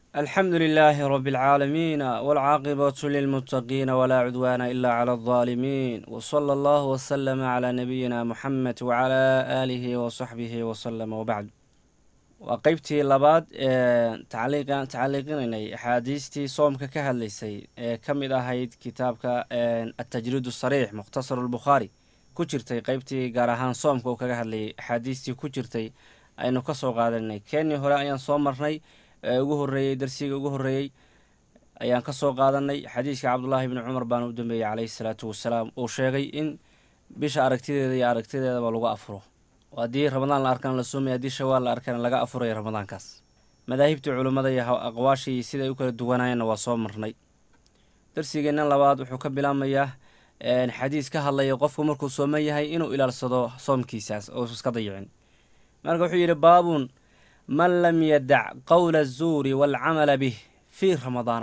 alxamdu lilaahi rabi alcaalamiina walcaaqibatu lilmuttaqiina walaa cudwaana ila cala aldaalimiin wsala allahu wasalama calaa nabiyina muxamed wacalaa aalihi wasaxbihi wasalama wabacdu waa qeybtii labaad ee tacaliiqinaynay axaadiistii soomka ka hadlaysay ee ka mid ahayd kitaabka atajriid sariix mukhtasaru lbukhaari ku jirtay qeybtii gaar ahaan soomka uu kaga hadlayay axaadiistii ku jirtay aynu ka soo qaadanay keenii hore ayaan soo marnay ee ugu horreeyey darsiga ugu horreeyey ayaan ka soo qaadanay xadiiska cabdullaahi bni cumar baana u dambeeyey caleyhi salaatu wasalaam uu sheegay in bisha aragtideeda iyo aragtideedaba lagu afuro oo haddii ramadaan la arkana la soomaya haddii shawaal la arkana laga afurayo ramadaankaas madaahibtii culummada iyo aqwaashii siday u kala duwanaayeenna waa soo marnay darsigeenna labaad wuxuu ka bilaabmayaa xadiis ka hadlaya qofku markuu sooman yahay inuu ilaalsado soomkiisaas oo iska dayicin marka wuxuu yidhi baabun man lam yadac qowla azuuri waalcamala bih fii ramadaana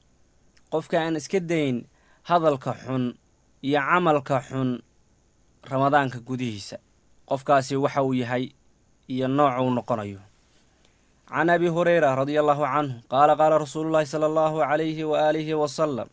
qofka aan iska dayn hadalka xun iyo camalka xun ramadaanka gudihiisa qofkaasi waxa uu yahay iyo nooca uu noqonayo can abi hureyra radia allahu canhu qaala qaala rasuulu llaahi sala allahu calayhi wa aalihi wasalam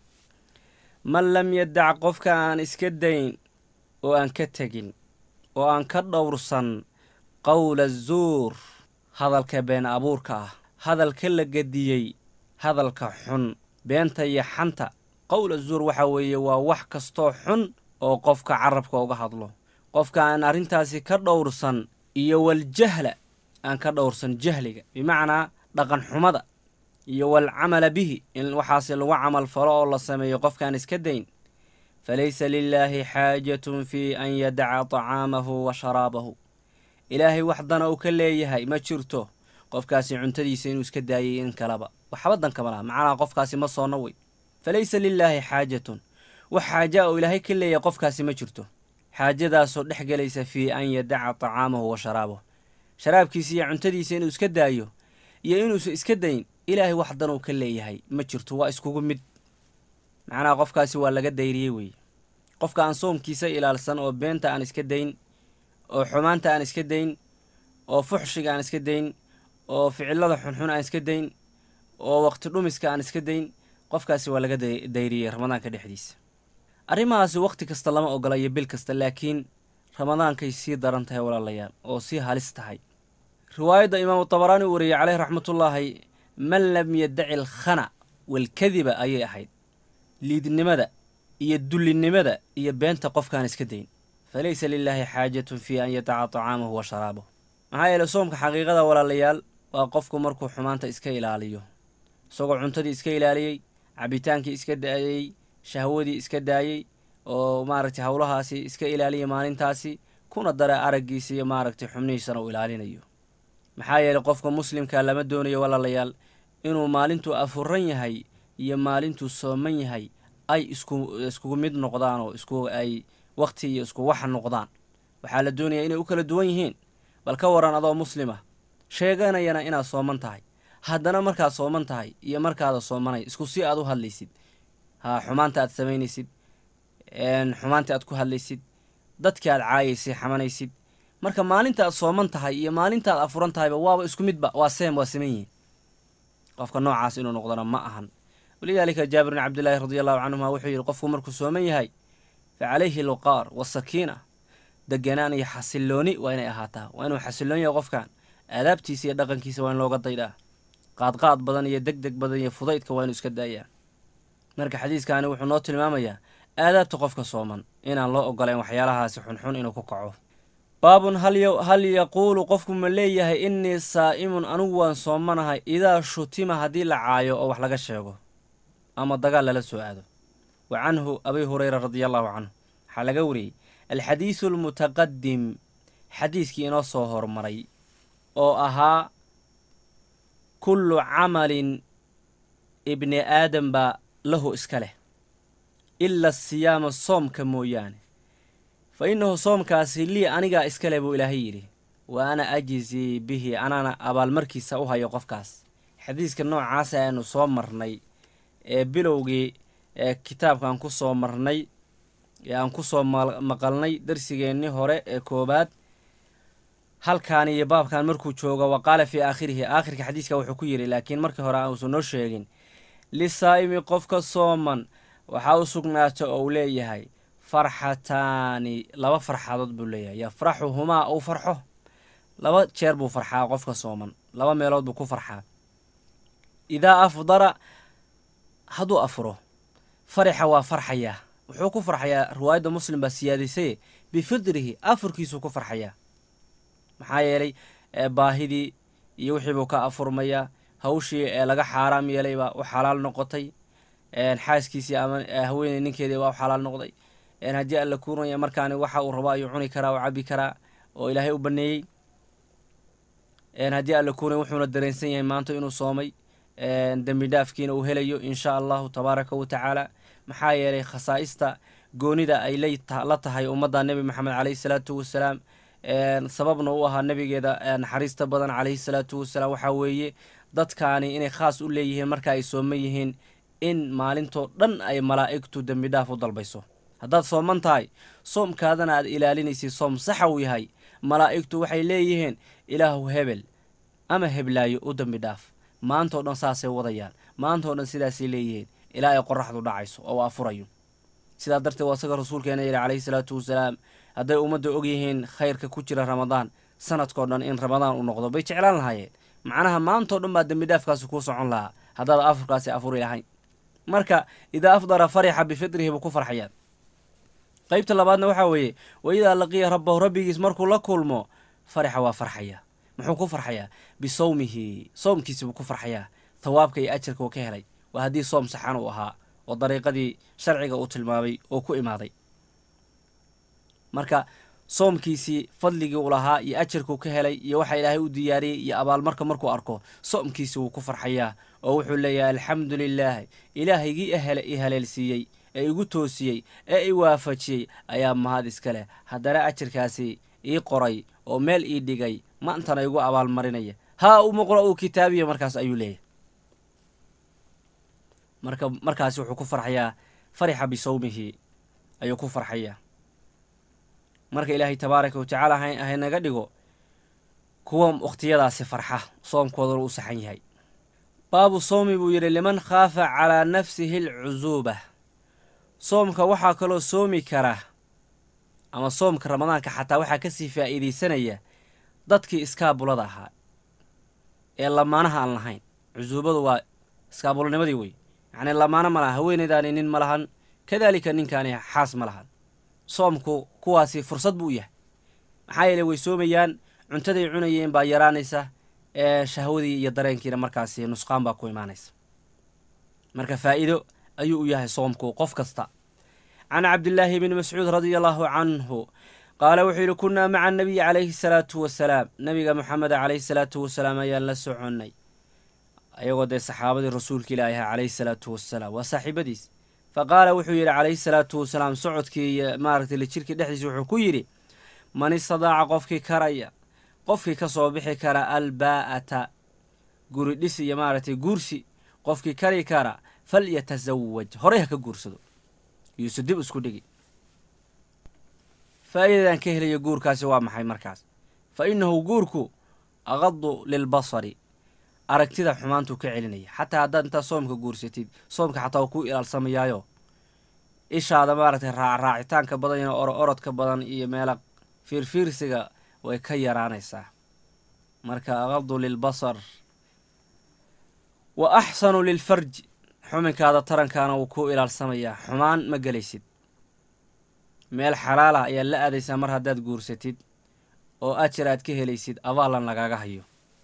man lam yadac qofka aan iska dayn oo aan ka tegin oo aan ka dhowrsan qowla zuur hadalka been abuurka ah hadalka la gediyey hadalka xun beenta iyo xanta qowla zuur waxa weeye waa wax kastoo xun oo qofka carabka uga hadlo qofka aan arrintaasi ka dhowrsan iyo waljahla aan ka dhowrsan jahliga bimacnaa dhaqan xumada iyo walcamala bihi in waxaasi lagu camal falo oo la sameeyo qofkaan iska dayn falaysa lilaahi xaajatun fii an yadaca tacaamahu wa sharaabahu ilaahay wax dana uu ka leeyahay ma jirto qofkaasi cuntadiisa inuu iska daayay in kaleba waxba dankama laha macnaha qofkaasi ma soonna wey falaysa lilaahi xaajatun wax xaaja oo ilaahay ka leeyahay qofkaasi ma jirto xaajadaasoo dhex gelaysa fii an yadaca tacaamahu wa sharaabahu sharaabkiisa iyo cuntadiisa inuu iska daayo iyo inuusan iska dayn ilaahay wax danuu ka leeyahay ma jirto waa iskugu mid macnaha qofkaasi waa laga dayriyey weeye qofka aan soomkiisa ilaalsan oo beenta aan iska dayn oo xumaanta aan iska dayn oo fuxshiga aan iska dayn oo ficilada xunxun aan iska dayn oo waqti dhumiska aan iska dayn qofkaasi waa laga dayriyey ramadaanka dhexdiisa arrimahaasi waqti kasta lama ogola iyo bil kasta laakiin ramadaankay sii daran tahay walaalayaal oo sii halis tahay riwaayadda imaamu tabaraani uu wariyey caleyh raxmatullaahi man lam yadaci alkhana walkadiba ayay ahayd liidnimada iyo dullinimada iyo beenta qofkaan iska dayn falaysa lilaahi xaajatun fii an yadaca tacaamahu wa sharaabahu maxaa yeele soomka xaqiiqada walaalayaal waa qofku markuu xumaanta iska ilaaliyo isagoo cuntadii iska ilaaliyey cabitaankii iska daayey shahwadii iska daayey oo maaragtay howlahaasi iska ilaaliyay maalintaasi kuna dara araggiisa iyo maaragtay xubnihiisana uu ilaalinayo maxaa yeeley qofka muslimka lama doonayo walaalayaal inuu maalintuu afuran yahay iyo maalintuu sooman yahay ay isku iskugu mid noqdaan oo isku ay waqti iyo isku waxa noqdaan waxaa la doonayaa inay u kala duwan yihiin bal ka waran adoo muslima sheeganayana inaad sooman tahay haddana markaad sooman tahay iyo markaada soomanay isku si aad u hadlaysid ha xumaanta aad samaynaysid xumaanta aad ku hadlaysid dadkii aad caayaysid xamanaysid marka maalinta aad sooman tahay iyo maalinta aad afuran tahayba waaba isku midba waa seem waa saman yihiin qofka noocaas inuu noqdona ma ahan walidaalika jaabir bin cabdillaahi radi allahu canhuma wuxuu yidhi qofku markuu sooman yahay fa calayhi luqaar wasakiina deganaan iyo xasilooni waa inay ahaataa waa inuu xasiloon yahay qofkan aadaabtiisa iyo dhaqankiisa waa in looga daydaa qaadqaad badan iyo deg deg badan iyo fudaydka waa inuu iska daayaa marka xadiiskaani wuxuu noo tilmaamayaa aadaabta qofka sooman inaan loo ogolayn waxyaalahaasi xunxun inuu ku kaco baabun hal yaquulu qofku ma leeyahay innii saa'imun anigu waan soomanahay idaa shutima haddii la caayo oo wax laga sheego ama dagaal lala soo aado wa canhu abi hureyra radia allahu canhu waxaa laga wariyey alxadiisu almutaqadim xadiiskii inoo soo hormaray oo ahaa kullu camalin ibni aadam baa lahu iska leh ila asiyaama soomka mooyaane fa innahu soomkaasi lii anigaa iska leh buu ilaahay yidhi wa ana ajizii bihi anaana abaalmarkiisa u hayo qofkaas xadiiska noocaasa aanu soo marnay ee bilowgii ee kitaabkaan ku soo marnay ee aan ku soo maqalnay darsigeennii hore ee koowaad halkan iyo baabkan markuu joogo wa qaala fii aakhirihi aakhirka xadiiska wuxuu ku yidhi laakiin markii hore aanuusan noo sheegin lisaa'imi qofka sooman waxaa u sugnaata oo uu leeyahay farxataani laba farxadood buu leeyahay yafraxuhumaa uu farxo laba jeer buu farxaa qofka sooman laba meelood buu ku farxaa idaa afdara hadduu afuro farixa waa farxayaa wuxuu ku farxayaa riwaayadda muslim baa siyaadisaye bifidrihi afurkiisuu ku farxayaa maxaa yeelay baahidii iyo wixii buu ka afurmayaa hawshii ee laga xaaraam yeelay baa u xalaal noqotay xaaskiisii ama haweeney ninkeedii baa u xalaal noqday haddii alla kuunaya markaani waxa uu rabo ayuu cuni karaa oo cabi karaa oo ilaahay u baneeyey haddii alla kuunaya wuxuuna dareensan yahay maanta inuu soomay dembi dhaafkiina uu helayo insha allahu tabaaraka wa tacaala maxaa yeelay khasaa'ista goonida ay la tahay ummadda nebi maxamed caleyhi salaatu wasalaam sababna u ahaa nebigeeda naxariista badan caleyhi salaatu wasalaam waxaa weeye dadkaani inay khaas u leeyihiin marka ay sooman yihiin in maalintoo dhan ay malaa'igtu dembi dhaaf u dalbayso haddaad sooman tahay soomkaadana aad ilaalinaysid soom saxa uu yahay malaa'igtu waxay leeyihiin ilaahu hebel ama heblaayo u dembi dhaaf maantao dhan saasay wadayaan maantao dhan sidaasay leeyihiin ilaa ay qoraxdu dhacayso oo afurayo sidaa darteed waa isaga rasuulkeena yidhi caleyhi salaatu wasalaam hadday ummadda ogyihiin khayrka ku jira ramadaan sanadkao dhan in ramadaan uu noqdo bay jeclaan lahaayeen macnaha maantao dhan baa dembi dhaafkaasi kuu socon lahaa haddaad afurkaasi afuri lahayn marka idaa afdara farixa bifitrihi buu ku farxayaa qeybta labaadna waxaa weeye wa idaa laqiya rabbahu rabbigiis markuu la kulmo farixa waa farxaya muxuu ku farxayaa bisawmihi soomkiisi buu ku farxayaa thawaabka iyo ajarka uu ka helay waa haddii soom saxan uu ahaa oo dariiqadii sharciga uu tilmaamay oo ku imaaday marka soomkiisii fadligii uu lahaa iyo ajarkuu ka helay iyo waxa ilaahay u diyaariyey iyo abaalmarka markuu arko soomkiisi wuu ku farxayaa oo wuxuu leeyahay alxamdu lilaahi ilaahaygii i haleelsiiyey ee igu toosiyey ee i waafajiyey ayaa mahad iska leh haddana ajarkaasi ii qoray oo meel ii dhigay maantana igu abaalmarinaya haa umuqra uu kitaabiya markaas ayuu leeyahay marka markaasi wuxuu ku farxayaa farixa bisawmihi ayuu ku farxayaa marka ilaahay tabaaraka wa tacaala haynaga dhigo kuwa wakhtiyadaasi farxa soomkooduna uu saxan yahay baabu soomi buu yidhi liman khaafa calaa nafsihi alcusuuba soomka waxaa kaloo soomi kara ama soomka ramadaanka xataa waxaa kasii faa'iidaysanaya dadkii iskaabulada ahaa ee lamaanaha aan lahayn cusuubadu waa iskaabulnimadii wey yacnii lamaano ma lahan haweeneydaani nin ma lahan kadaalika ninkaani xaas ma lahan soomku kuwaasi fursad buu u yahay maxaa yeele way soomayaan cuntaday cunayeen baa yaraanaysa ee shahwadii iyo dareenkiina markaasi nusqaan baa ku imaanaysa marka faa'iido ayuu u yahay soomku qof kasta can cabdillaahi bni mascuud radia allaahu canhu qaala wuxuu yidhi kunnaa maca anabiyi calayhi salaatu wasalaam nabiga moxameda calayhi salaatu wasalaam ayaan la soconnay ayagoo dee saxaabadii rasuulka ilaahi aha calayhi salaatu wasalaam waa saaxiibadiis fa qaala wuxuu yidhi calayhi salaatu wasalaam socodkii iyo maaragtay lijirkii dhexdiisa wuxuu ku yidhi man istadaaca qofkii karaya qofkii ka soo bixi kara albaa'ata guri dhis iyo maaragtay guursi qofkii kari kara falyatasawaj horey ha ka guursado yuuse dib isku dhigi faa'iidadan ka helayo guurkaasi waa maxay markaas fa innahu guurku aqadu lilbasari aragtida xumaantuu ka celinaya xataa haddaad intaad soomka guursatid soomka xataa uu ku ilaalsamayaayo ishaada maaragtay raacraacitaanka badan iyo oro orodka badan iyo meela fiirfiirsiga way ka yaraanaysaa marka aqadu lilbasar wa axsanu lilfarj xuminkaada tarankaana wuu ku ilaalsamayaa xumaan ma gelaysid meel xalaal ah ayaad la aadaysaa mar haddaad guursatid oo ajar aad ka helaysid abaalan lagaaga hayo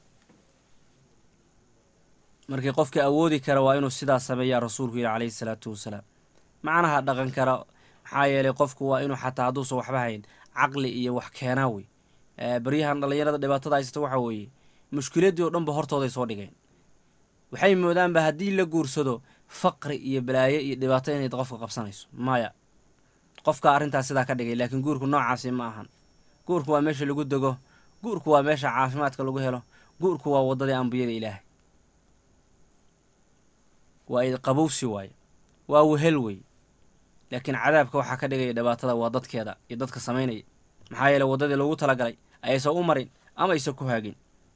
markii qofka awoodi kara waa inuu sidaa sameeyaa rasuulku yidhi calayhi salaatu wasalaam macnaha dhaqan kara maxaa yeelay qofku waa inuu xataa hadduusan waxba hayn caqli iyo wax keenaa wey baryahan dhallinyarada dhibaatada haysata waxaa weeye mushkiladdii oo dhanba hortooday soo dhigeen waxay moodaanba haddii la guursado faqri iyo balaayo iyo dhibaato inay qofka qabsanayso maya qofka arrintaas sidaa ka dhigay laakiin guurku noocaasi ma ahan guurku waa meesha lagu dego guurku waa meesha caafimaadka lagu helo guurku waa waddadii ambiyada ilaahay waa qabowsi waaye waa wehel wey laakiin cadaabka waxaa ka dhigaya dhibaatada waa dadkeeda iyo dadka samaynaya maxaa yeele waddadii loogu talagalay ayaysan u marin ama aysan ku haagin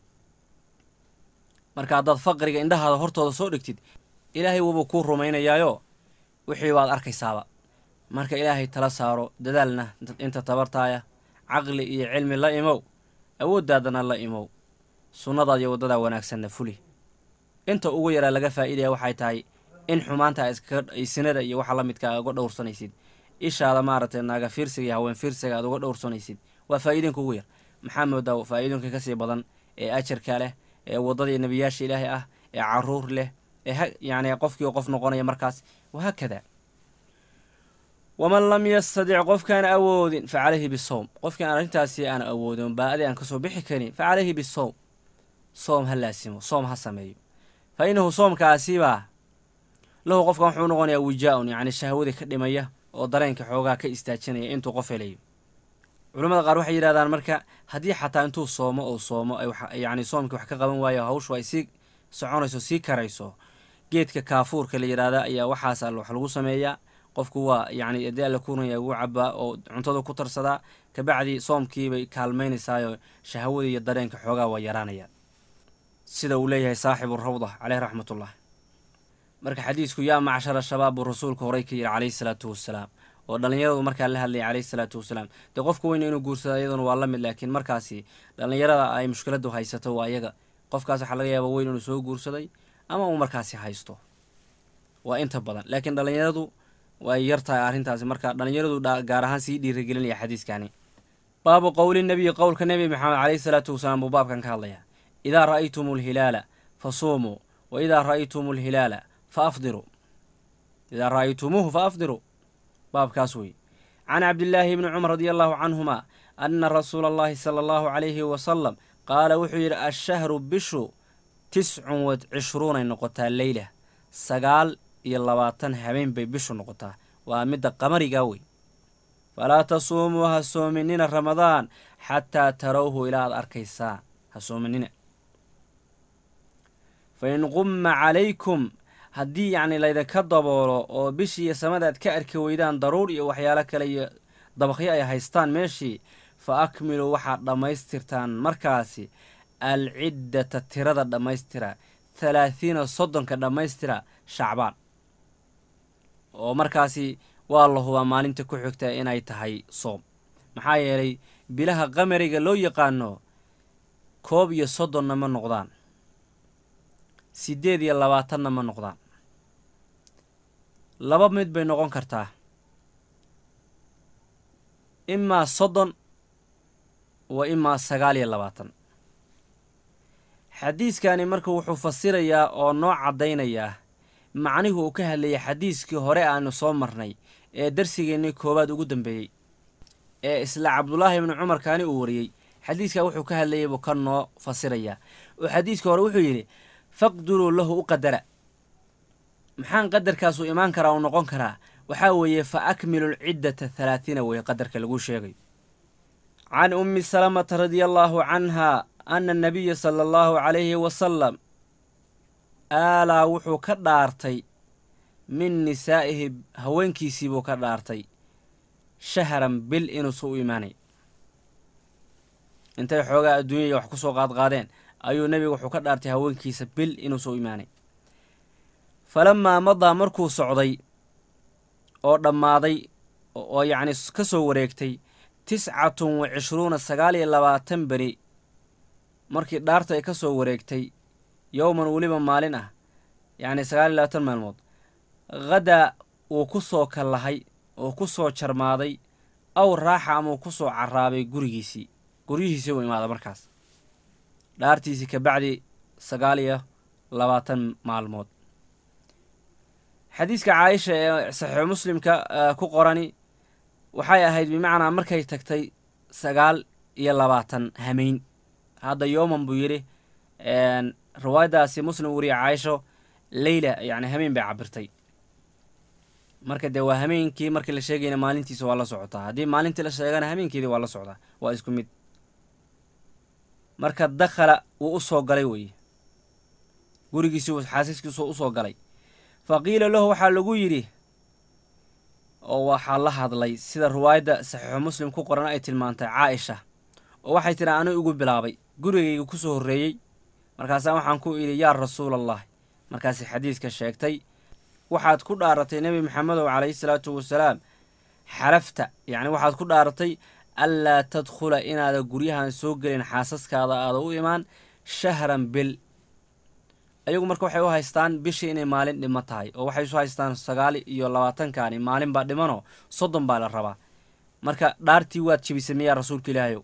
marka haddaad faqriga indhahaada hortooda soo dhigtid ilaahay wuubuu kuu rumaynayaayo wixii baad arkaysaaba marka ilaahay tala saaro dadaalna inta tabartaaya caqli iyo cilmi la imow awooddaadana la imow sunnadaad iyo waddadaa wanaagsanna fuli inta ugu yaraa laga faa'iidaya waxay tahay in xumaanta iskaay sinada iyo waxa la midka a uga dhowrsanaysid ishaada maaragtay naaga fiirsiga iyo haween fiirsiga aad uga dhowrsanaysid waa faa'iidinka ugu yar maxaa moodaa faa'iidinka kasii badan ee ajarka leh ee waddadii nebiyaasha ilaahay ah ee caruur leh ee yacni qofkii qof noqonaya markaas wahaakada waman lam yastadic qofkaan awoodin fa calayhi bisowm qofkaan arrintaasi aan awoodin baadi aan kasoo bixi karin fa calayhi bisowm soom ha laasimo soom ha sameeyo fa innahu soomkaasibaa lahu qofkan wuxuu noqonayaa wijaa-un yacni shahwadii ka dhimaya oo dareenka xoogaa ka istaajinaya intuu qof helayo culamada qaar waxay yidhahdaan marka haddii xataa intuu soomo ou soomo yacni soomkii wax ka qaban waayo hawshu ay sii soconayso sii karayso geedka kaafuurka la yidhaahda ayaa waxaas al wax lagu sameeyaa qofku waa yacni adii alla kunaya ugu cabaa oo cuntada ku tarsadaa kabacdi soomkiibay kaalmaynaysaayo shahwadii iyo dareenka xoogaa waa yaraanayaan sida uu leeyahay saaxibu rawda caleyh raxmatullah marka xadiisku yaa macshara shabaab buu rasuulku horey ka yidhi calayhi salaatu wassalaam oo dhallinyaradu markaa la hadlayay calayhi salaatu wasalaam dee qofka weyna inuu guursado iyaduna waa la mid laakiin markaasi dhallinyarada ay mushkiladu haysato waa iyaga qofkaas waxaa laga yaaba weyn inuu soo guursaday ama uu markaasi haysto waa inta badan laakiin dhallinyaradu way yar tahay arrintaasi marka dhallinyaradu gaar ahaan sii dhiirigelinaya xadiiskani baabu qowli nebiyi qowlka nebi maxamed caleyhi salaatu wasalaam buu baabkan ka hadlayaa idaa ra'aytum alhilaala fa suumuu wa idaa ra'aytum alhilaala fa afdiruu idaa ra'aytumuuhu fa afdiruu baabkaas wey can cabdillaahi bni cumar radia allahu canhuma anna rasuula allahi sala allahu calayhi wasalam qaala wuxuu yidhi ashahru bishu tiscun wa cishruunay noqotaa leyla sagaal iyo labaatan habeen bay bishu noqotaa waa midda qamarigaa wey falaa tasuumuu ha soominina ramadaan xataa tarawhu ilaa aad arkaysaa ha soominina fa in qumma calaykum haddii yacni laydinka daboolo oo bishii iyo samada aad ka arki weydaan daruur iyo waxyaalo kale iyo dabaqyo ay haystaan meeshii fa akmiluu waxaad dhammaystirtaan markaasi alciddata tirada dhammaystira thalaathiina soddonka dhammaystira shacbaan oo markaasi waa la hubaa maalinta ku xigta inay tahay soom maxaa yeelay bilaha qamariga loo yaqaano koob iyo soddonna ma noqdaan siddeed iyo labaatanna ma noqdaan laba mid bay noqon kartaa imaa soddon wa imaa sagaal iyo labaatan xadiiskani marka wuxuu fasirayaa oo noo caddaynayaa macnihu uu ka hadlayay xadiiskii hore aanu soo marnay ee darsigeennii koowaad ugu dambeeyey ee isla cabdulaahi ibnu cumar kaani uu wariyey xadiiskaa wuxuu ka hadlayay buu ka noo fasirayaa oo xadiiskii hore wuxuu yidhi faqduruu lahu u qadara maxaan qadarkaasuu imaan karaa uu noqon karaa waxaa weeye fa akmilu lciddata halaatiina weeye qadarka lagu sheegayo can ummi salamata radia allaahu canhaa ana anabiya sala allahu calayhi wasalam aalaa wuxuu ka dhaartay min nisaa'ihi haweenkiisii buu ka dhaartay shahran bil inuusa u imaanay intay xoogaa adduunyaya wax ku soo qaadqaadeen ayuu nebigu wuxuu ka dhaartay haweenkiisa bil inuusa u imaanay falamaa madaa markuu socday oo dhammaaday oo yacni ka soo wareegtay tiscatun wa cishruuna sagaal iyo labaatan beri markii dhaarta ay ka soo wareegtay yowman weliba maalin ah yacni sagaal iyo labaatan maalmood hadaa wuu ku soo kallahay oo ku soo jarmaaday aw raaxa ama uu ku soo carraabay gurigiisii guryihiisii uu imaada markaas dhaartiisii ka bacdi sagaal iyo labaatan maalmood xadiiska caaisha ee saxiixu muslimka ku qorani waxay ahayd bimacnaa markay tagtay sagaal iyo labaatan hameyn hadda yooman buu yidhi riwaayadaasi muslim weriya caaisho leyla yacni hameen bay cabirtay marka dee waa hameenkii markii la sheegayna maalintiisa waa la socotaa haddii maalintii la sheegana hameenkeedii waa la socdaa waa isku mid marka dakhala wuu u soo galay weeye gurigiisii xaasiskiisu usoo galay fa qiila lahu waxaa lagu yidhi oo waxaa la hadlay sida riwaayadda saxiixu muslim ku qoran ay tilmaantay caaisha oo waxay tidhi anu igu bilaabay gurigayga ku soo horreeyey markaasaa waxaan ku idhi yaa rasuulallahi markaasi xadiidka sheegtay waxaad ku dhaaratay nebi maxamedow calayhi salaatu wasalaam xalafta yacni waxaad ku dhaaratay anlaa tadkhula inaada guryahan soo gelin xaasaskaada aada u imaan shahran bil ayagu marka waxay u haystaan bishii inay maalin dhimo tahay oo waxay isu haystaan sagaal iyo labaatankani maalin baa dhimanoo soddon baa la rabaa marka dhaartii waad jebisay miyaa rasuulka ilaahayow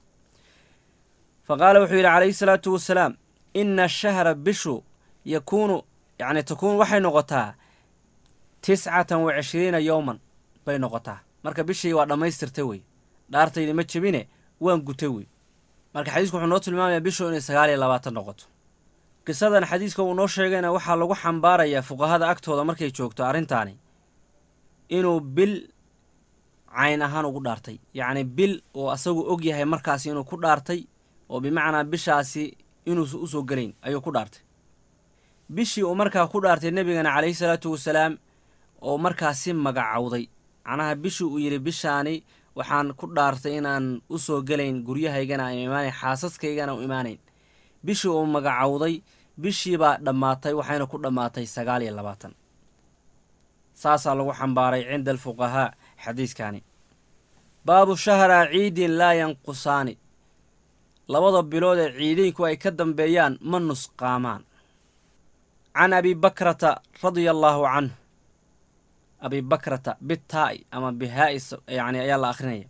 fa qaala wuxuu yidhi calayhi salaatu wasalaam ina shahra bishu yakuunu yacni takuunu waxay noqotaa tiscatan wa cishriina yowman bay noqotaa marka bishii waa dhammaystirtay wey dhaartaydi ma jebine waan gutay wey marka xadiisku wuxuu noo tilmaamayaa bishu inay sagaal iyo labaatan noqoto qisadan xadiiska uu noo sheegayna waxaa lagu xambaarayaa fuqahada agtooda markay joogto arrintaani inuu bil cayn ahaan ugu dhaartay yacni bil oo asagu og yahay markaasi inuu ku dhaartay oo bimacnaa bishaasi inuusa usoo gelayn ayuu ku dhaartay bishii uu markaa ku dhaartay nebigana calayhi salaatu wasalaam oo markaasi magacowday macnaha bishii uu yidhi bishaani waxaan ku dhaartay inaan u soo gelayn guryahaygana aan imaanayn xaasaskaygana u imaanayn bishii uu magacowday bishiibaa dhammaatay waxayna ku dhammaatay sagaal iyo labaatan saasaa lagu xambaaray cinda alfuqahaa xadiiskani baabu shahraa ciidin laa yanqusaani labada bilood ee ciidiinku ay ka dambeeyaan ma nusqaamaan can abi bakrata radia allaahu canhu abi bakrata bitaa'i ama bihaa'i yani ayaa la akhrinaya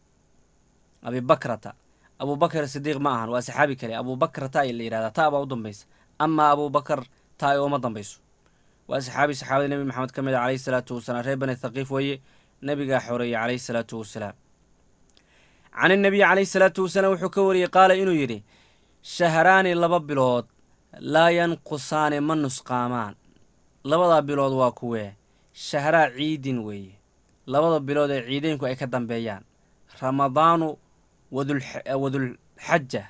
abi bakrata abu bakr sidiiq ma ahan waa saxaabi kale abu bakr ta la yihahdaa ta baa u dambaysa amaa abu bakr taa ooma dambayso waa saxaabi saxaabada nebi maxamed ka mid a calayhi salaatu wasalaam reer bani thaqiif weeye nebigaa xoreeyey calayhi salaatu wasalaam can inabiyi calayhi salaatu wasalaam wuxuu ka wariyey qaala inuu yidhi shahraani laba bilood laa yanqusaani ma nusqaamaan labadaa bilood waa kuwee shahraa ciidin weeye labada bilood ee ciideynku ay ka dambeeyaan ramadaanu wadulxaja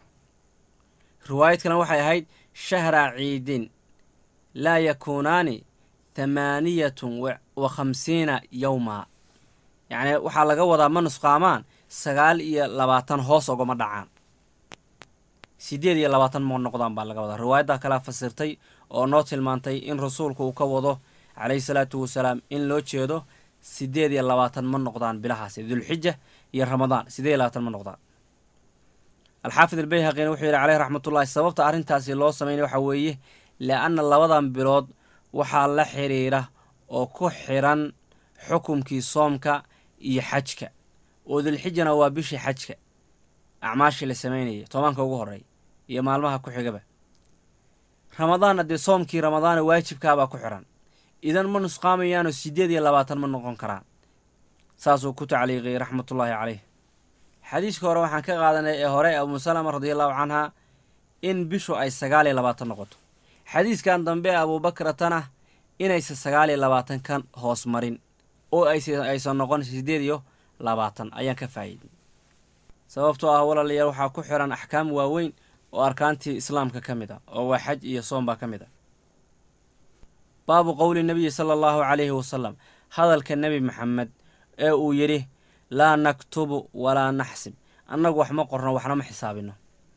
riwaayad kalena waxay ahayd shahraa ciidin laa yakuunaani thamaaniyatun wa khamsiina yowma yacni waxaa laga wadaa ma nusqaamaan sagaal iyo labaatan hoos ogama dhacaan siddeed iyo labaatan ma noqdaan baa laga wadaa riwaayaddaa kalea fasirtay oo noo tilmaantay in rasuulku uu ka wado calayhi salaatu wasalaam in loo jeedo siddeed iyo labaatan ma noqdaan bilahaasi dulxija iyo ramadaan siddeed iyo labaatan ma noqdaan alxaafid albayhaqina wuxuu yidhi caleyhi raxmatullahi sababta arrintaasi loo sameynay waxaa weeye lianna labadan bilood waxaa la xiriira oo ku xiran xukumkii soomka iyo xajka oo dulxijana waa bishii xajka acmaashii la sameynayay tobanka ugu horreey iyo maalmaha ku xigaba ramadaanna dee soomkii ramadaana waajibkaabaa ku xiran idan ma nusqaamayaanoo siddeed iyo labaatan ma noqon karaan saasuu ku tacliiqiyey raxmatullaahi caleyh xadiiska hore waxaan ka qaadanay ee hore abuu salama radiallahu canha in bishu ay sagaal iyo labaatan noqoto xadiiskan dambe abuubakratana inaysan sagaal iyo labaatan ka hoos marin oo aysan noqon siddeed iyo labaatan ayaan ka faa'iidey sababtoo ah walaalayaal waxaa ku xiran axkaam waaweyn oo arkaantii islaamka ka mid ah oo waa xaj iyo soom baa ka mid ah baabu qowli nabiyi sala allahu calayhi wasalam hadalka nebi maxamed ee uu yidhi laa naktubu walaa naxsib annagu wax ma qorno waxna ma xisaabino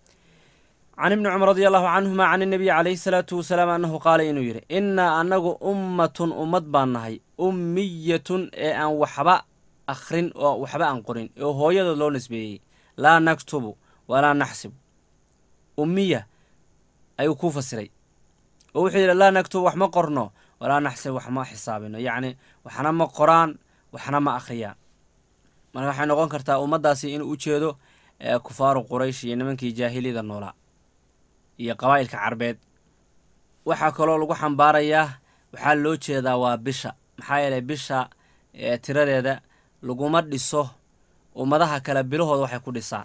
can ibni cumar radi allahu canhuma can inabiyi calayhi salaatu wasalaam annahu qaala inuu yidhi innaa annagu ummatun ummad baan nahay ummiyatun ee aan waxba akhrin oo waxba aan qorin oo hooyadood loo nisbeeyey laa naktubu walaa naxsibu ummiya ayuu ku fasiray oo wuxuu yidhi laa naktubu wax ma qorno walaa naxsib wax ma xisaabino yacni waxna ma qoraan waxna ma akhriyaan marka waxay noqon kartaa ummaddaasi inuu u jeedo kufaaru quraysh iyo nimankii jaahiliyada noolaa iyo qabaa'ilka carbeed waxaa kaloo lagu xambaarayaa waxaa loo jeedaa waa bisha maxaa yeelay bisha tiradeeda laguma dhiso ummadaha kale bilahooda waxay ku dhisaan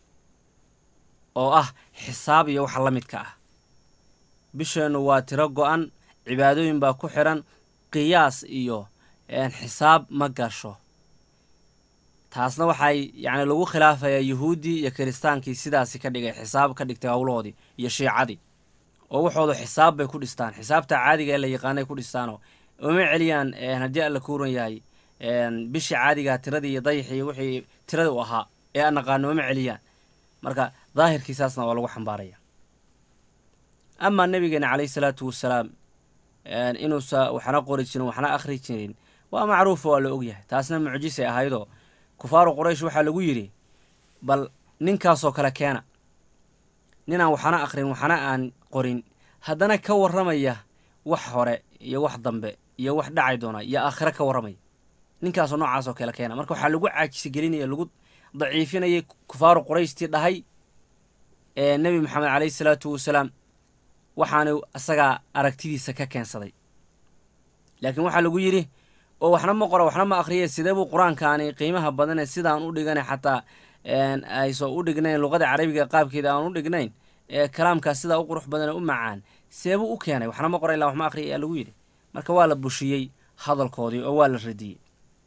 oo ah xisaab iyo waxa la midka ah bisheennu waa tiro go-an cibaadooyin baa ku xiran qiyaas iyo xisaab ma gasho taasna waxay yacni lagu khilaafayaa yuhuuddii iyo kiristaankii sidaasi ka dhigay xisaab ka dhigtay howlahoodii iyo shiicadii oo waxooda xisaab bay ku dhistaan xisaabta caadiga ee la yaqaanay ku dhistaanoo uma celiyaan haddii alla kuuran yahay bishii caadigaa tiradii iyo dayaxii wixii tirada u ahaa ee aan naqaano uma celiyaan marka daahirkiisaasna waa lagu xambaaraya amaa nabigeena caleyhi salaatu wasalaam inuusa waxna qori jirin waxna akhri jirin waa macruufo waa la ogyahay taasna mucjisay ahaydoo kufaaru quraysh waxaa lagu yidhi bal ninkaasoo kale keena ninaan waxna akhrin waxna aan qorin haddana ka warramaya wax hore iyo wax dambe iyo wax dhacay doona iyo aakhiro ka warramaya ninkaasoo noocaasoo kale keena marka waxaa lagu caajisigelinaya lagu daciifinayay kufaaru qurayshtii dhahay ee nebi maxamed caleyhi salaatu wasalaam waxaanu isagaa aragtidiisa ka keensaday laakiin waxaa lagu yidhi oo waxna ma qora waxna ma akhriye sidee buu qur-aankaani qiimaha badane sidaan u dhigana xataa ayso u dhignayn luqada carabiga qaabkeeda aan u dhignayn ee kalaamkaas sidaa u qurux badane u macaan seebuu u keenay waxna ma qora illaa wax ma akhriya ayaa lagu yidhi marka waa la bushiyey hadalkoodii oo waa la radiyey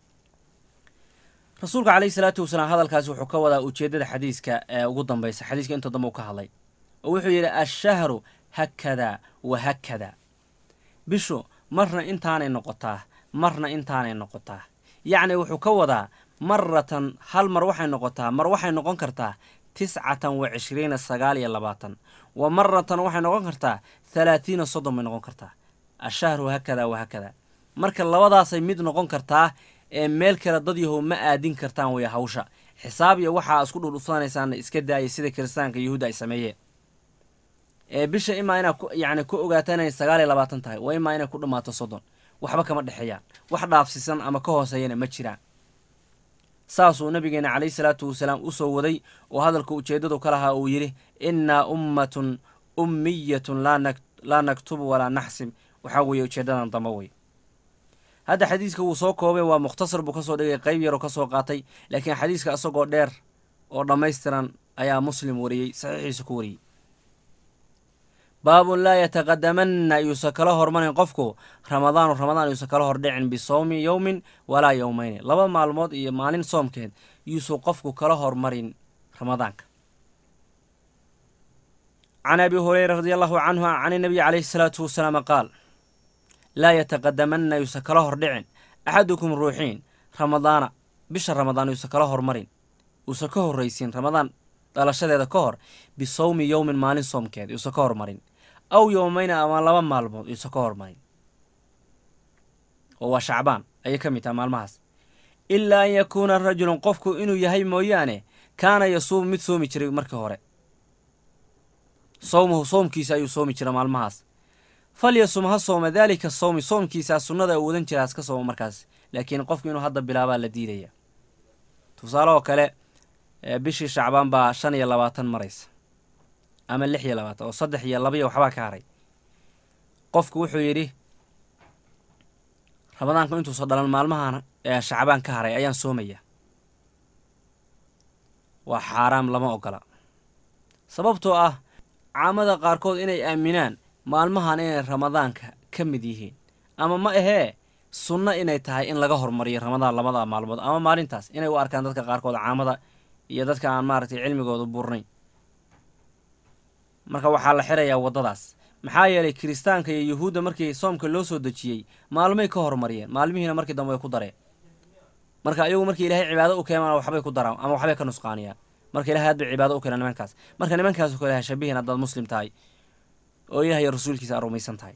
rasuulka caleyhi salaatu wasalaam hadalkaasi wuxuu ka wadaa ujeeddada xadiiska ee ugu dambaysa xadiiska inta dambe u ka hadlay oo wuxuu yidhi ashahru hakadaa wa hakadaa bishu marna intaanay noqotaa marna intaanay noqotaa yacni wuxuu ka wadaa maratan hal mar waxay noqotaa mar waxay noqon kartaa tiscatan wa cishriina sagaal iyo labaatan wa maratan waxay noqon kartaa thalaathiina soddon bay noqon kartaa ashahru hakadaa wa hakadaa marka labadaasay mid noqon kartaa ee meel kale dad yahow ma aadin kartaan wey hawsha xisaab iyo waxaa isku dhudhufsanaysaan iska daaya sida kiristaanka yuhuudda ay sameeyeen ee bisha imaa inaad yani ku ogaataan inay sagaal iyo labaatan tahay waa imaa inay ku dhammaato soddon waxba kama dhexeeyaan wax dhaafsisan ama ka hooseeyana ma jiraan saasuu nabigeena caleyhi salaatu wasalaam u soo waday oo hadalka ujeeddadu ka lahaa uu yidhi innaa ummatun ummiyatun laa naktubu walaa naxsib waxaa weeye ujeeddadan damba wey hadda xadiiska wuu soo koobay waa mukhtasar buu kasoo dhigay qeyb yaroo kasoo qaatay laakiin xadiiska isagoo dheer oo dhammaystiran ayaa muslim wariyey saxiixiisa ku wariyey baabun laa yataqadamanna yuusan kala hormarin qofku ramadaanu ramadaan yuusan kala hordhicin bisawmi yowmin walaa yowmeyni laba maalmood iyo maalin soomkeed yuusan qofku kala hormarin ramadaanka can abi hureyra radi allahu canhu can inabiy caleyhi salaatu wasalaam qaal laa yataqadamanna yuusan kala hordhicin axadukum ruuxiin ramadaana bisha ramadaan yuusan kala hormarin uusan ka horraysin ramadaan dhalashadeeda ka hor bisawmi yowmin maalin soomkeed yuusan ka hormarin aw yowmeyna ama laba maalmood yuusan ka hormarin oo waa shacbaan ayay ka mid taha maalmahaas ilaa an yakuuna rajulun qofku inuu yahay mooyaane kaana yasuumu mid soomi jiray markii hore sawmuhu soomkiisa ayuu soomi jira maalmahaas falyasum ha sooma daalika sawmi soomkiisaa sunnada uu wadan jira haska sooma markaas laakiin qofku inuu hadda bilaabaa la diidaya tusaalehoo kale bishii shacbaan baa shan iyo labaatan maraysa ama lix iyo labaatan oo saddex iyo labaiyo waxbaa ka haray qofku wuxuu yidhi ramadaanku intuusa dhalan maalmahan shacbaan ka haray ayaan soomaya waa xaaraam lama ogola sababtoo ah caamada qaarkood inay aaminaan maalmahan inay ramadaanka ka mid yihiin ama ma ahee sunno inay tahay in laga hormariyo ramadaan labada maalmood ama maalintaas inay u arkaan dadka qaarkood caamada iyo dadka aan maaragtay cilmigooda burnayn marka waxaa la xirayaa waddadaas maxaa yeelay kiristaanka iyo yuhuudda markii soomka loo soo dejiyey maalmay ka hormariyeen maalmihiina markii dambe way ku dareen marka ayagu markii ilaahay cibaado u keenaan waxbay ku daraan ama waxbay ka nusqaaniyaan marka ilahay hadbay cibaado u keenaan nimankaas marka nimankaasu kale ha shabihin haddaad muslim tahay oo ilahay rasuulkiisa aad rumaysan tahay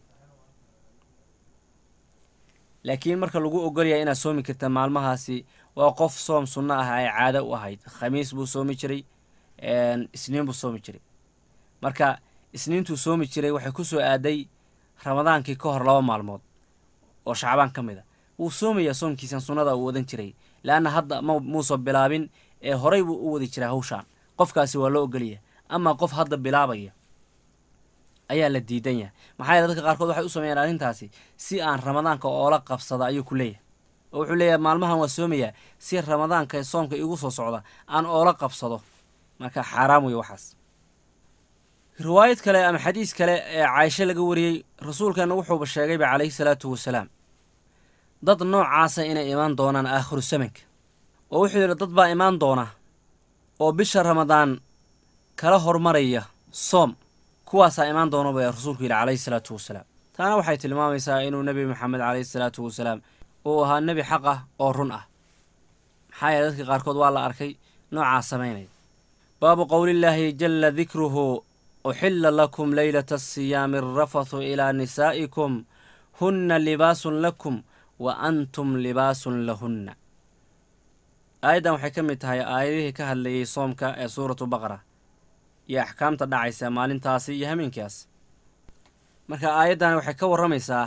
laakiin marka lagu ogolyahay inaad soomi karta maalmahaasi waa qof soom sunno ah ay caado u ahayd khamiis buu soomi jiray isniin buu soomi jiray marka isniintuu soomi jiray waxay ku soo aaday ramadaankii ka hor laba maalmood oo shacbaan ka mid a wuu soomayaa soomkiisan sunnada uu wadan jiray leanna hadda ma muusan bilaabin ee horay buu u wadi jiray hawshaan qofkaasi waa loo ogolyahay amaa qof hadda bilaabaya ayaa la diidan yahay maxaa yeele dadka qaarkood waxay u sameeyaan arrintaasi si aan ramadaanka oola qabsada ayuu ku leeyahay oo wuxuu leeyahay maalmahan waa soomayaa si ramadaanka soomka igu soo socda aan oola qabsado marka xaaraam wey waxaas riwaayad kale ama xadiis kale ee caaisho laga wariyey rasuulkeenna wuxuuba sheegayba calayhi salaatu wasalaam dad noocaasa inay imaan doonaan aakhiru samanka oo wuxuu yidhi dad baa imaan doona oo bisha ramadaan kala hormaraya soom kuwaasaa imaan doona baa rasuulku yidhi calayhi salaatu wasalaam taana waxay tilmaamaysaa inuu nebi maxamed calayhi salaatu wasalaam uu ahaa nebi xaq ah oo run ah maxaa yeele dadka qaarkood waa la arkay noocaas samaynaya baabu qowlillaahi jala dikruhu uxila lakum leylata asiyaami arafathu ilaa nisaa'ikum hunna libaasun lakum wa antum libaasun lahunna aayaddan waxay ka mid tahay aayadihii ka hadlayay soomka ee suuratu baqara iyo axkaamta dhacaysa maalintaasi iyo hameenkaas marka aayaddan waxay ka warramaysaa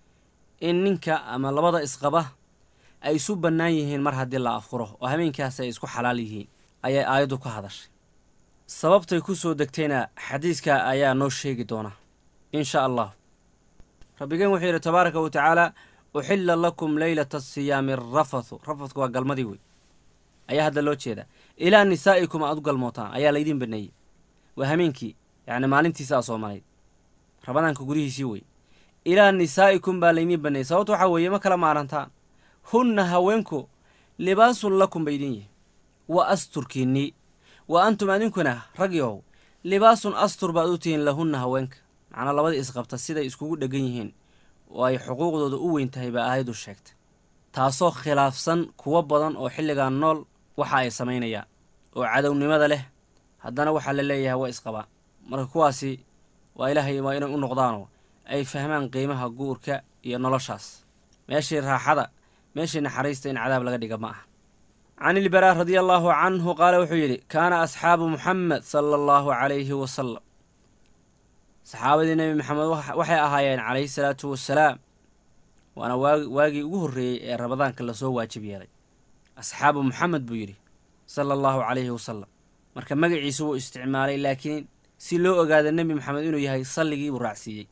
in ninka ama labada isqaba ay isu bannaan yihiin mar haddii la afuro oo hameenkaas ay isku xalaal yihiin ayay aayaddu ka hadashay sababtay ku soo degtayna xadiiska ayaa noo sheegi doona insha allah rabbigeen wuxuu yidhi tabaaraka wa tacaala uxilla lakum leylata asiyaami arafathu rafatku waa galmadii wey ayaa hadda loo jeedaa ilaa nisaa'ikum aad u galmootaan ayaa laydiin baneeyey waa hameenkii yacni maalintiisa aa soomanayd rabadaanka gudihiisii wey ilaa nisaa'ikum baa laydiin baneeyey sababta waxaa weeye ma kala maarantaan hunna haweenku libaasun lakum ba idin yihi wa asturkiinnii wa antum adinkuna ragyow libaasun astur baad u tihiin lahunna haweenka macnaa labadii isqabta siday iskugu dheggan yihiin oo ay xuquuqdooda u weyn tahay baa aayaddu sheegtay taasoo khilaafsan kuwo badan oo xilligan nool waxa ay samaynayaan oo cadownimada leh haddana waxaa la leeyahay waa isqabaa marka kuwaasi waa ilaahay waa inay u noqdaanoo ay fahmaan qiimaha guurka iyo noloshaas meeshii raaxada meeshii naxariista in cadaab laga dhiga ma aha can ilbaraa radia allaahu canhu qaala wuxuu yidhi kaana asxaabu muxamed sala allahu calayhi wasalam saxaabadii nebi maxamed waxay ahaayeen calayhi salaatu wasalaam waana waagi waagii ugu horreeyey ee ramadaanka lasoo waajib yeelay asxaabu muxamed buu yidhi sala allahu calayhi wasalam marka magaciisu wuu isticmaalay laakiin si loo ogaada nebi maxamed inuu yahay salligii buu raacsiiyey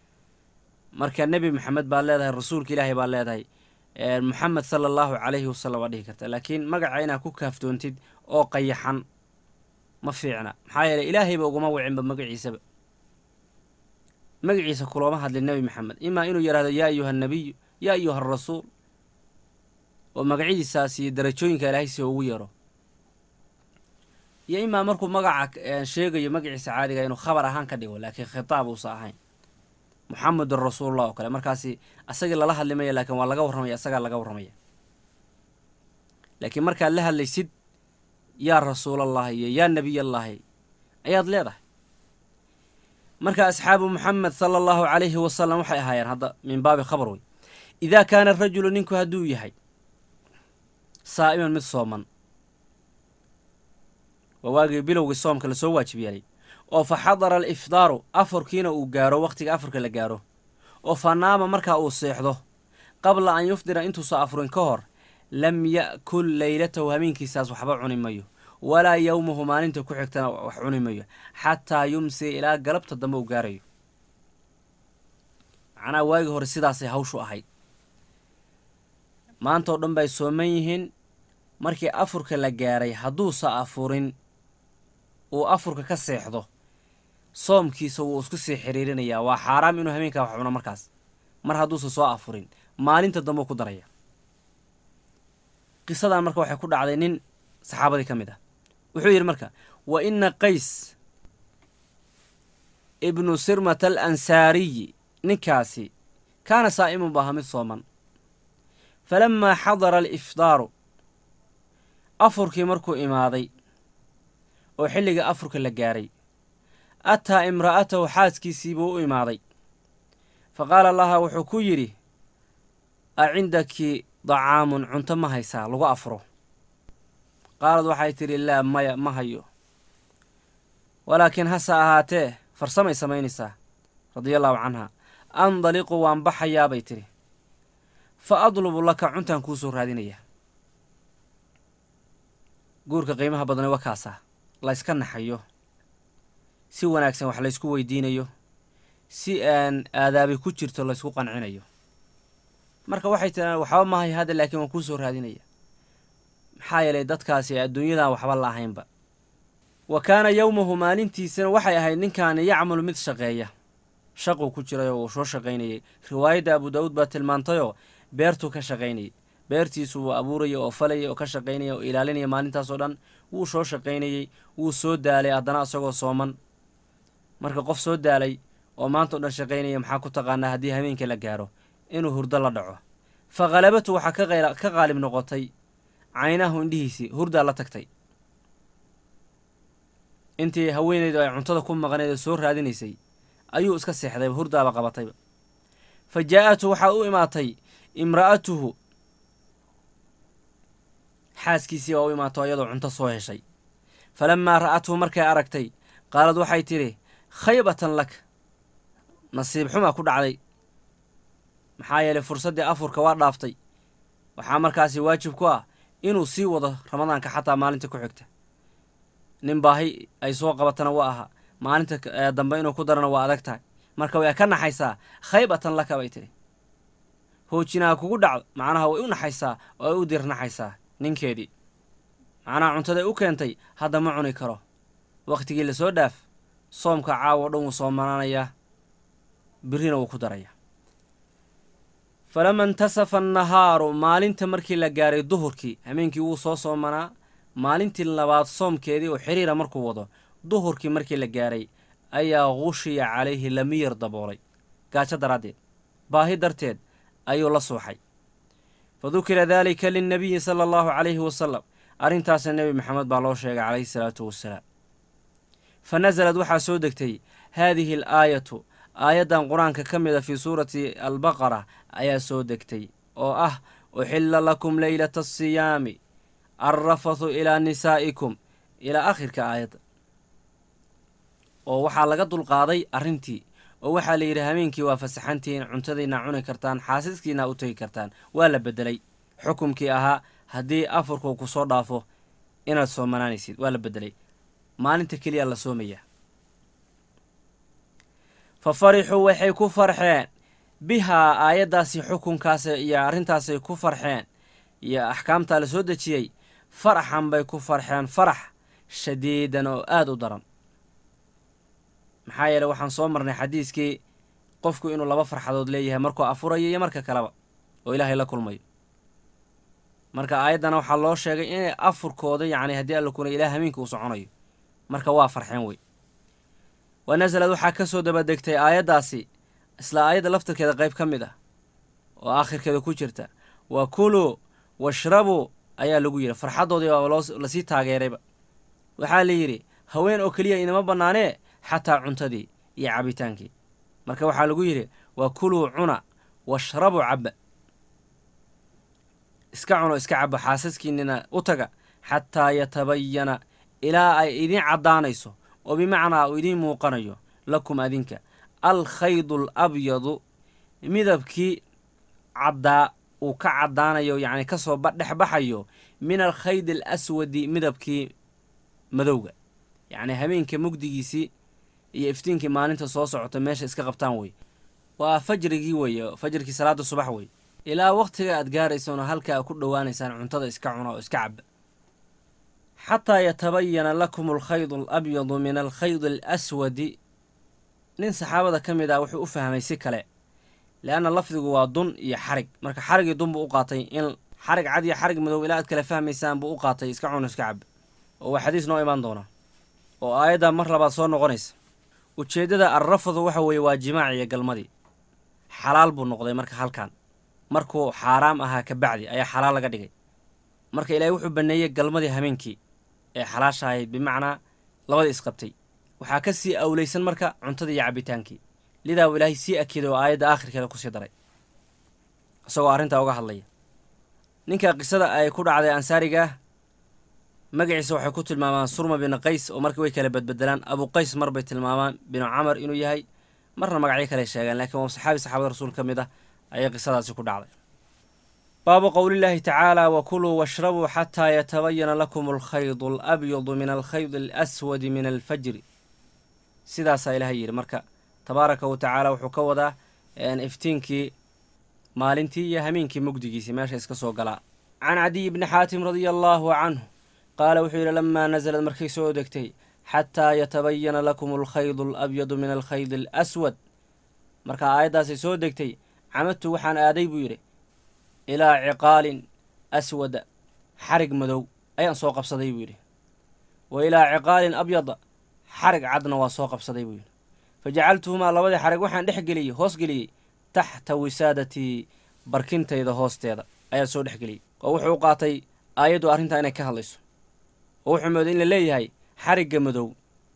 marka nebi maxamed baad leedahay rasuulka ilaahay baad leedahay muxamed sala allahu calayhi wasalam waa dhihi karta laakiin magaca inaad ku kaaftoontid oo qayaxan ma fiicna maxaa yeeley ilaahayba uguma wicinba magaciisaba magaciisa kulooma hadlin nebi maxamed imaa inuu yidhahdo yaa ayuha nabiyu yaa ayuha arasuul oo magacyadiisaas iyo darajooyinka ilaahay si ugu yeero iyo imaa markuu magaca sheegayo magaciisa caadiga inuu khabar ahaan ka dhigo laakiin khitaab uusa ahayn muxamedun rasuulullah oo kale markaasi asagii lala hadlimaya laakiin waa laga warramaya asagaa laga warramaya laakiin markaad la hadlaysid yaa rasuulallahi iyo yaa nebiyallahi ayaad leedahay marka asxaabu muxamed sala allahu calayhi wasalam waxay ahaayeen hadda min baabi khabar wey idaa kaana rajulu ninku hadduu yahay saa'iman mid sooman waa waagii bilowgii soomka lasoo waajib yeelay oo fa xadara alifdaaru afurkiina uu gaaro wakhtiga afurka la gaaro oo fa naama markaa uu seexdo qabla an yufdira intuusa afurin ka hor lam ya'kul leylatahu hameenkiisaas waxba cuni mayo walaa yowmahu maalinta ku xigtana wax cuni mayo xataa yumsi ilaa galabta dambe uu gaarayo macnaha waagii hore sidaasay hawshu ahayd maantaoo dhan bay sooman yihiin markii afurka la gaaray hadduusa afurin uu afurka ka seexdo soomkiisa wuu isku sii xiriirinayaa waa xaaraam inuu hameenkaa wax cuno markaas mar hadduusa soo afurin maalinta dambe u ku daraya qisadan marka waxay ku dhacday nin saxaabadii ka mid ah wuxuu yidhi marka wa ina qays ibnu sirmata al ansaariyi ninkaasi kaana saa'imun bu ahaa mid sooman falamaa xadara alifdaaru afurkii markuu imaaday oo xilliga afurka la gaaray ataa imra'atahu xaaskiisii buu u imaaday fa qaala laha wuxuu ku yidhi a cindaki dacaamun cunto ma haysaa lagu afuro qaalad waxay tidhi laa maya ma hayo walaakiin hase ahaatee farsamay samaynaysaa radiallaahu canha andaliqu waan baxayaa bay tidhi fa adlubu laka cuntaan kuu soo raadinayaa guurka qiimaha badane waa kaasaa layska naxayo si wanaagsan wax laysku weydiinayo si aan aadaabi ku jirto laysku qancinayo marka waxay tiraan waxba mahay hadda laakiin waan kuu soo raadinaya maxaa yeelay dadkaasi adduunyadan waxba la ahaynba wa kaana yowmahu maalintiisana waxay ahayd ninkaani yacmalu mid shaqeeya shaquu ku jirayoo uu soo shaqaynayay riwaayadda abu daawuud baa tilmaantayoo beertuu ka shaqaynayay beertiisu wuu abuuraya oo falaya oo ka shaqaynaya oo ilaalinaya maalintaasoo dhan wuu soo shaqaynayey wuu soo daalay haddana isagoo sooman marka qof soo daalay oo maanta o dhan shaqaynaya maxaa ku taqaanaa haddii habeenka la gaaro inuu hurdo la dhaco fa khalabatu waxaa ka qaalib noqotay caynahu indhihiisii hurdaa la tagtay intii haweenaydu ay cuntada ku maqnayd oo soo raadinaysay ayuu iska seexdayba hurdaaba qabatayba fa jaa-atu waxaa u imaatay imra'atuhu xaaskiisii baa u imaato iyadoo cunto soo heshay falammaa ra'athu markay aragtay qaalad waxay tidhi khaybatan lak nasiib xumaa ku dhacday maxaa yeelay fursaddii afurka waa dhaaftay waxaa markaasi waajib ku ah inuu sii wado ramadaanka xataa maalinta ku xigta nin baahi ay soo qabatana waa ahaa maalinta dambe inuu ku darana waa adag tahay marka way ka naxaysaa khaybatan laka bay tidhi hoojinaha kugu dhacdo macnaha way u naxaysaa oo ay u dirnaxaysaa ninkeedii macnaha cuntaday u keentay hadda ma cuni karo wakhtigii lasoo dhaaf soomka caawo dhan wuu soomanaanayaa birrina wuu ku darayaa falama intasafa annahaaru maalinta markii la gaaray duhurkii hameenkii wuu soo soomanaa maalintii labaad soomkeedii oo xiriira markuu wado duhurkii markii la gaaray ayaa qushiya calayhi lamiyar daboolay gaajo daraaddeed baahi darteed ayuu la suuxay fa dukira daalika linnabiyi sala allahu calayhi wasalam arrintaasna nebi maxamed baa loo sheegay calayhi salaatu wasalaam fa nasalad waxaa soo degtay haadihi al aayatu aayaddan qur-aanka ka mid a fii suurati albaqara ayaa soo degtay oo ah uxilla lakum leylata asiyaami alrafathu ilaa nisaa'ikum ilaa akhirka aayadda oo waxaa laga dulqaaday arrintii oo waxaa la yidhi hameenkii waa fasaxantihiin cuntadiina cuni kartaan xaasiskiina u tegi kartaan waa la beddelay xukumkii ahaa haddii afurku ku soo dhaafo inaad soomanaanaysid waa la beddelay maalinta keliya la soomayaa fa farixuu waxay ku farxeen bihaa aayaddaasi xukunkaas iyo arrintaasay ku farxeen iyo axkaamtaa la soo dejiyey faraxan bay ku farxeen farax shadiidan oo aada u daran maxaa yeele waxaan soo marnay xadiiskii qofku inuu laba farxadood leeyahay markuu afurayo iyo marka kaleba oo ilaahay la kulmayo marka aayaddana waxaa loo sheegay inay afurkooda yacni haddii alla kuna ilaah hameenka uu soconayo marka waa farxeen wey wa nasalad waxaa ka soo dabadegtay aayaddaasi isla aayadda laftirkeeda qayb ka mid ah oo aakhirkeeda ku jirta wa kuluu washrabuu ayaa lagu yidhi farxaddoodii baa loo lasii taageerayba waxaa la yidhi haween oo keliya inama bannaanee xataa cuntadii iyo cabitaankii marka waxaa lagu yidhi wa kuluu cuna washrabuu cabba iska cuno iska cabba xaasaskiinina u taga xataa yatabayana ilaa ay idiin caddaanayso oo bimacnaa uu idiin muuqanayo lakum adinka alkhaydu alabyadu midabkii caddaa uu ka caddaanayo yacni ka soo dhex baxayo min alkhayd alaswadi midabkii madowga yacni habeenka mugdigiisii iyo iftiinkii maalinta soo socota meesha iska qabtaan wey waa fajrigii weeye fajrkii salaada subax wey ilaa wakhtiga aad gaaraysaan oo halka a ku dhowaanaysaan cuntada iska cuna oo iska caba xataa yatabayana lakum alkhaydu alabyadu min alkhaydi alaswadi nin saxaabada ka mid ah wuxuu u fahmay si kale leanna lafdigu waa dun iyo xarig marka xarigii dun buu u qaatay in xarig cad iyo xarig madow ilaa aad kale fahmaysaan buu u qaatay iska cuna iska caba oo waa xadiis noo imaan doona oo aayadda mar labaad soo noqonaysa ujeeddada alrafadu waxa weeye waa jimaac iyo galmadii xalaal buu noqday marka halkan markuu xaaraam ahaa ka bacdi ayaa xalaal laga dhigay marka ilaahay wuxuu banneeyey galmadii habeenkii ee xalaasha ahayd bimacnaa labadii isqabtay waxaa ka sii awlaysan marka cuntadii iyo cabbitaankii lidaa uu ilaahay sii akiday oo aayadda aakhirkeeda kusii daray isagoo arrintaa uga hadlaya ninka qisada ay ku dhacday ansaariga ah magaciisa waxay ku tilmaamaan surma binu qays oo markii way kala badbedelaan abu qays mar bay tilmaamaan binu camar inuu yahay marna magacyo kale sheegaan laakiin waa saxaabi saxaabada rasuul ka mid ah ayay qisadaasi ku dhacday baabu qowlillaahi tacaala wa kuluu washrabuu xataa yatabayana lakum alkhaydu alabyadu min alkhaydi alaswadi min alfajri sidaasaa ilaahay yidhi marka tabaaraka wa tacaala wuxuu ka wadaa iftiinkii maalintii iyo hameenkii mugdigiisii meesha iska soo galaa can cadiy bni xaatim radia allaahu canhu qaala wuxuu yidhi lamaa nasalad markay soo degtay xataa yatabayana lakum alkhaydu alabyadu min alkhaydi alaswad markaa aayaddaasay soo degtay camadtu waxaan aaday buu yidhi ilaa ciqaalin aswada xarig madow ayaan soo qabsaday buu yidhi wa ilaa ciqaalin abyada xarig cadna waa soo qabsaday buu yidhi fa jacaltuhumaa labadii xarig waxaan dhex geliyey hoos geliyey taxta wisaadatii barkintayda hoosteeda ayaa soo dhex geliyey oo wuxuu u qaatay aayaddu arrintaa inay ka hadlayso oo wuxuu mooday in la leeyahay xarigga madow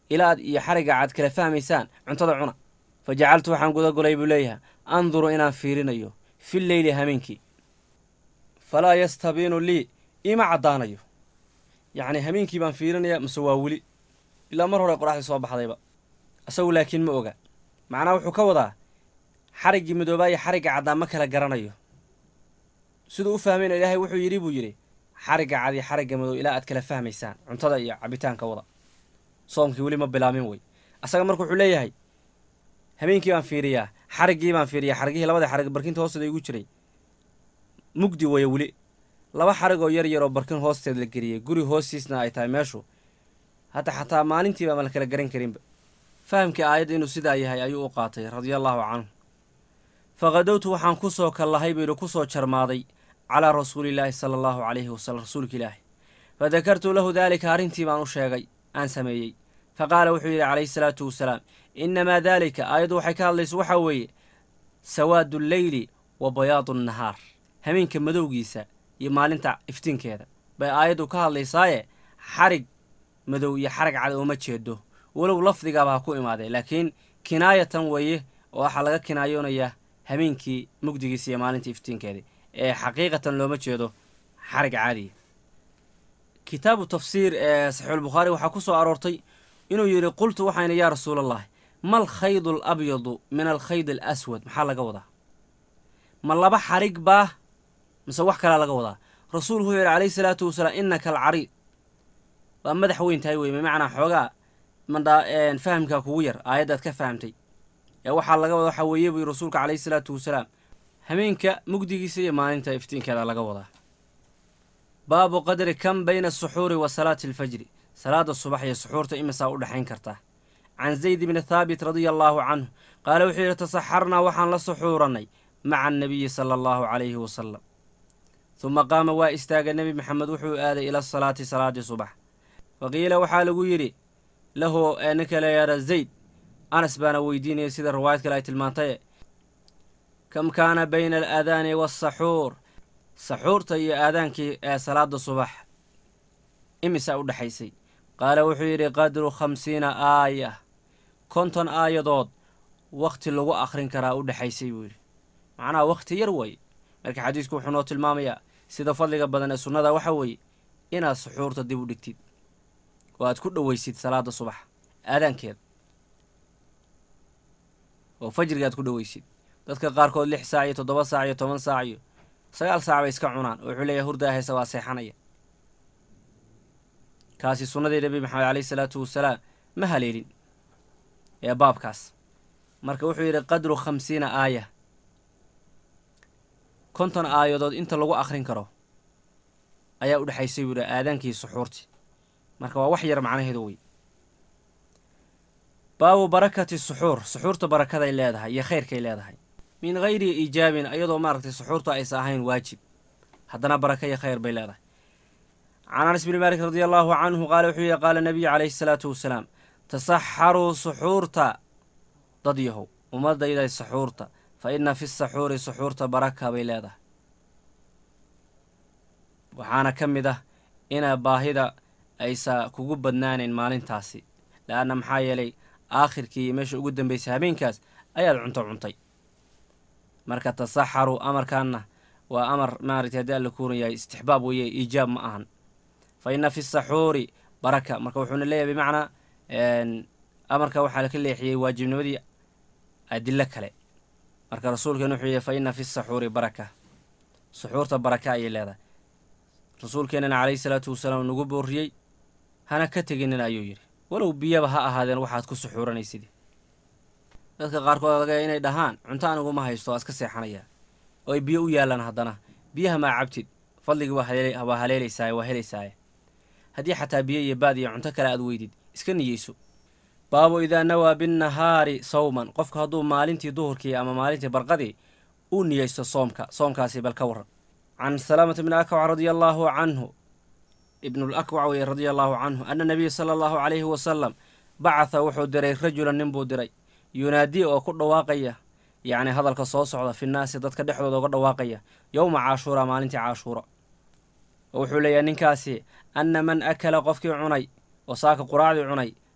ilaa aad iyo xarigga aad kala fahmaysaan cuntada cuna fa jacaltu waxaan guda golay buu leeyahay anduru inaan fiirinayo fi leyli hameenkii falaa yastabiinu lii ima caddaanayo yacni hameenkii baan fiirinayaa mase waa weli ilaa mar hore qoraxdii soo baxdayba isagu laakiin ma oga macnaha wuxuu ka wadaa xariggii midoobaa iyo xarigga caddaan ma kala garanayo siduu u fahmayna ilaahay wuxuu yidhi buu yidhi xarigga cad iyo xarigga madow ilaa aad kala fahmaysaan cuntada iyo cabitaanka wada soomkii weli ma bilaamin wey asaga marka wuxuu leeyahay habeenkii baan fiiriyaa xariggii baan fiiriyaa xarigihii labada xarig barkinta hoosteeda igu jiray mugdi waya weli laba xarig oo yar yar oo barkin hoosteed la geliyey guri hoostiisna ay tahay meeshu hadda xataa maalintiiba ma la kala garan karinba fahamkii aayadda inuu sidaa yahay ayuu u qaatay radia allaahu canhu faqadowtu waxaan ku soo kallahay buu yidhi ku soo jarmaaday calaa rasuulillaahi sala allahu calayhi wasalam rasuulka ilaahi fa dakartu lahu daalika arrintii baan u sheegay aan sameeyey fa qaala wuxuu yidhi calayhi salaatu wasalaam innamaa daalika aayaddu waxay ka hadlayso waxaa weeye sawaadu lleyli wa bayaadu nnahaar hameenka madowgiisa iyo maalinta iftiinkeeda bay aayaddu ka hadlaysaaye xarig madow iyo xarag cad ooma jeedo walow lafdigaaba ha ku imaadee laakiin kinaayatan weeye oo waxaa laga kinaayoonayaa hameenkii mugdigiisa iyo maalinta iftiinkeedii ee xaqiiqatan looma jeedo xarig caadiya kitaabu tafsiir ee saxiixulbukhaari waxaa ku soo aroortay inuu yidhi qultu waxayna yaa rasuulallahi mal khaydu al abyadu min alkhayd al aswad maxaa laga wadaa ma laba xarig baa mise wax kalaa laga wadaa rasuulku wuxuu yidhi calayhi salaatu wasalaam innaka alcariid waa madax weyn tahay wey bimacnaa xoogaa mandhaa fahamkaa kugu yar aayaddaad ka fahamtay ee waxaa laga wada waxaa weeye buy rasuulka calayhi salaatu wasalaam hameenka mugdigiisa iyo maalinta iftiinkeeda laga wadaa baabu qadri kam bayna asuxuuri wa salaati alfajri salaada subax iyo suxuurta imisaa u dhexayn kartaa can zayd bni thaabit radia allaahu canhu qaala wuxuu yidhi tasaxarnaa waxaan la suxuurannay maca annabiyi sala allahu calayhi wasalam huma qaama waa istaaga nebi maxamed wuxuu aaday ila asalaati salaadii subax fa qiila waxaa lagu yidhi lahu ninka layaara zayd anas baana weydiinaya sida riwaayad kale ay tilmaantaye kam kaana bayna alaadaani waasaxuur saxuurta iyo aadaankii ee salaada subax imisaa u dhexaysay qaala wuxuu yidhi qadru khamsiina aaya konton aayadood wakhti lagu akhrin karaa u dhexaysay buu yidhi macnaha wakhti yar weeye marka xadiisku wuxuu noo tilmaamayaa sida fadliga badan ee sunnada waxa weeye inaad suxuurta dib u dhigtid oo aad ku dhoweysid salaada subax aadaankeeda oo fajriga aad ku dhoweysid dadka qaarkood lix saac iyo toddoba saac iyo toban saac iyo sagaal saac bay iska cunaan oo wuxuu leeyahay hurdaa haysa waa seexanaya kaasi sunnadii nebi maxamed caleyhi salaatu wasalaam ma haleelin ee baabkaas marka wuxuu yidhi qadru khamsiina aaya konton aayadood inta lagu akhrin karo ayaa u dhexaysay buu yidhi aadaankii suxuurtii marka waa wax yar macnaheedu wey baabu barakati suxuur suxuurta barakaday leedahay iyo khayrkay leedahay min hayri iijaabin iyadoo maaragtay suxuurta aysa ahayn waajib haddana baraka iyo khayr bay leedahay can anas bni maalik radia allaahu canhu qaala wuxuu yihi qaala nabiyu calayhi salaatu wasalaam tasaxaruu suxuurta dad yahow ummadayday suxuurta fa inna fi saxuuri suxuurta baraka bay leedahay waxaana ka mid ah ina baahida aysa kugu badnaanayn maalintaasi la-anna maxaa yeelay aakhirkii iyo meesha ugu dambaysay habeenkaas ayaad cunto cuntay marka tasaxaru amarkaanna waa amar maaragtay haddii alla kuuran yahay istixbaab weeye iijaab ma ahan fa inna fi saxuuri baraka marka wuxuuna leeyahay bimacnaa amarka waxaa laka leexiyey waajibnimadii adilo kale marka rasuulkeena wuxuu yihi fa inna fi saxuuri baraka suxuurta baraka ayay leedahay rasuulkeenana calayhi salaatu wasalaam nagu boorriyey hana ka teginin ayuu yidhi walow biyaba ha ahaadeen waxaad ku suxuuranaysid dadka qaarkood laga inay dhahaan cunto aniguma haysto waa iska seexanayaa oo ay biyo u yaallaan haddana biyaha maa cabtid fadligii waa haleelaysaaye waa helaysaaye haddii xataa biyo iyo baad iyo cunto kale aad weydid iska niyeyso baabu idaa nawaa binnahaari sawman qofku hadduu maalintii duhurkii ama maalintii barqadii uu niyeysto soomka soomkaasi bal ka warran can salaamata bni akwac radia allaahu canhu ibnulakwac weye radia allaahu canhu ana nabiya sala allahu calayhi wasalam bacatha wuxuu diray rajulan nin buu diray yunaadii oo ku dhawaaqaya yacni hadalka soo socda finnaasi dadka dhexdooda uga dhawaaqaya yowma caashuura maalintii caashuura oo wuxuu leeyahay ninkaasi anna man akala qofkii cunay oo saaka quraacdii cunay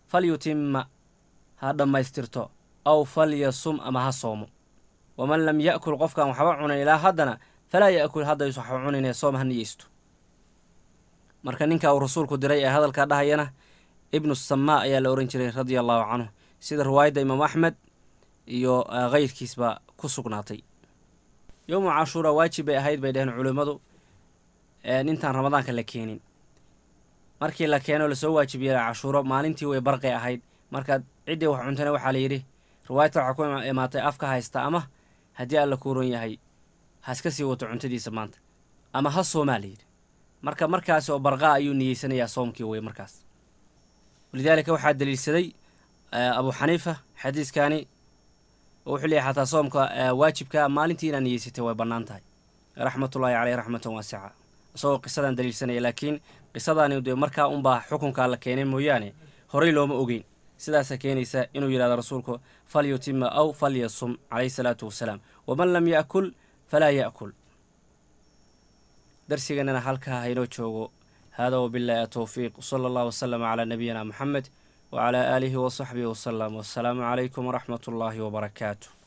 falyutima ha dhammaystirto aw falyasum ama ha soomo waman lam ya'kul qofkaan waxba cunan ilaa haddana falaa ya'kul haddaysu waxba cuninee soom ha niyeysto marka ninka uu rasuulku diray ee hadalkaa dhahayana ibnu samaa ayaa la ohan jiray radia allahu canhu sida riwaayadda imaamu axmed iyo keyrkiisba ku sugnaatay yowmu cashuura waajib bay ahayd bay dheheen culimmadu intaan ramadaanka la keenin markii la keeno lasoo waajibiyey cashuuro maalintii way barqay ahayd markaad ciddii wax cuntana waxaa la yidhi riwaayadta waxaa ku imaatay afka haysta ama haddii alla kuuran yahay haska sii wato cuntadiisa maanta ama ha soomaa la yidhi marka markaas oo barqaa ayuu niyeysanayaa soomkii wey markaas walidaalika waxaa daliilsaday abu xaniifa xadiiskani oo wuxuu leeyahy xataa soomka waajibka maalintii inaad niyeysatay way bannaan tahay raxmatullaahi caleyh raxmatan waasica isagoo qisadan daliilsanaya laakiin qisadaani dee markaa unbaa xukunkaa la keenay mooyaane horey looma ogeyn sidaasa keenaysa inuu yidhahdo rasuulku falyutima aw falyasum calayhi salaatu wasalaam waman lam ya'kul falaa ya'kul darsiganana halkaa haynoo joogo hada wabillahi atowfiiq sala allah wasalama calaa nabiyina moxamed wacalaa aalihi wasaxbihi wasalam wassalaamu calaykum waraxmat ullaahi wabarakaatu